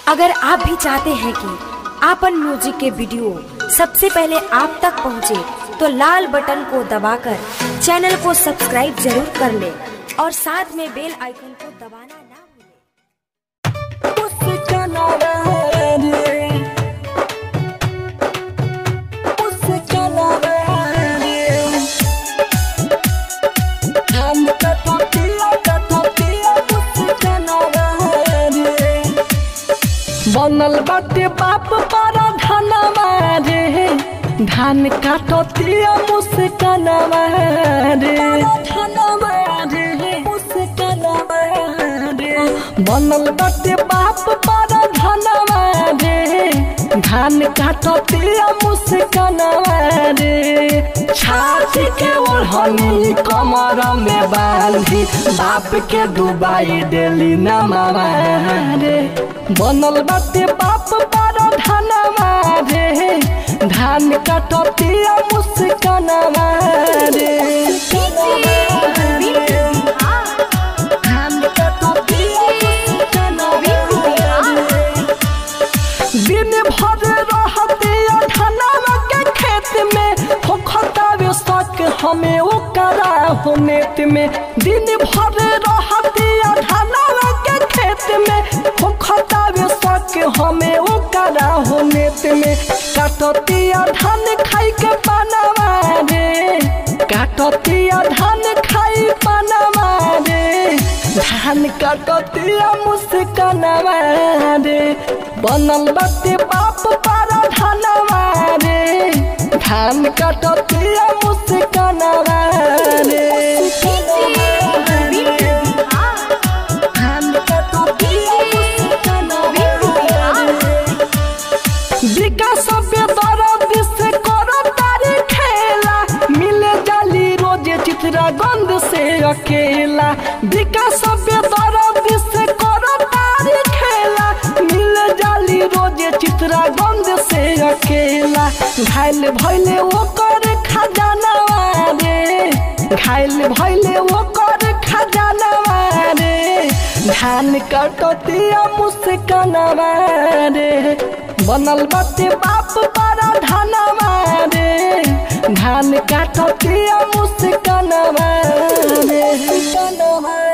अगर आप भी चाहते हैं कि आपन म्यूजिक के वीडियो सबसे पहले आप तक पहुंचे, तो लाल बटन को दबाकर चैनल को सब्सक्राइब जरूर कर ले और साथ में बेल आइकन को दबाना ना भूलें। बनल बाटे बाप पारा धनवा रे धान काटतिया मुस्कनवा रे धनवा रे मुस्कनवा रे बनल बाटे बाप पारा धनवा रे धान काटतिया मुस्कनवा रे छाती के ओढ़नी कमर में बांधी बाप के डुबाई देली नमावा रे बनल बाटे बाप पारा धनवा रे धान काटतिया मुस्कनवा रे धान काटतिया मुस्कनवा रे। दिन भर रहते धनवा के खेत में हो खतावे सक हमें ओकरा हो नेत में दिन भर रहते धनवा के खेत में हो खतावे सक हमें ओकरा हो नेत में काटतिया धान खाई के पानवा रे काटतिया धान खाई पानवा रे धान काटतिया मुस्कनवा रे बनल बाटे बाप पारा धनवा रे धान काटतिया मुस्कनवा रे धान काटतिया मुस्कनवा रे विकास बेदरद से करो तारी खेला मिले जाली रोजे चित्रा गंध से अकेला विकास बेदरद से करो तारी खेला मिले जाली रोजे चित्रा गंध से अकेला घायल भैले वो कर खजानवा रे घायल भैले वो कर खजानवा रे धान कटतिया मुस्कनवा रे बनल बाटे बाप पारा धनवा रे धान काटतिया मुस्कनवा रे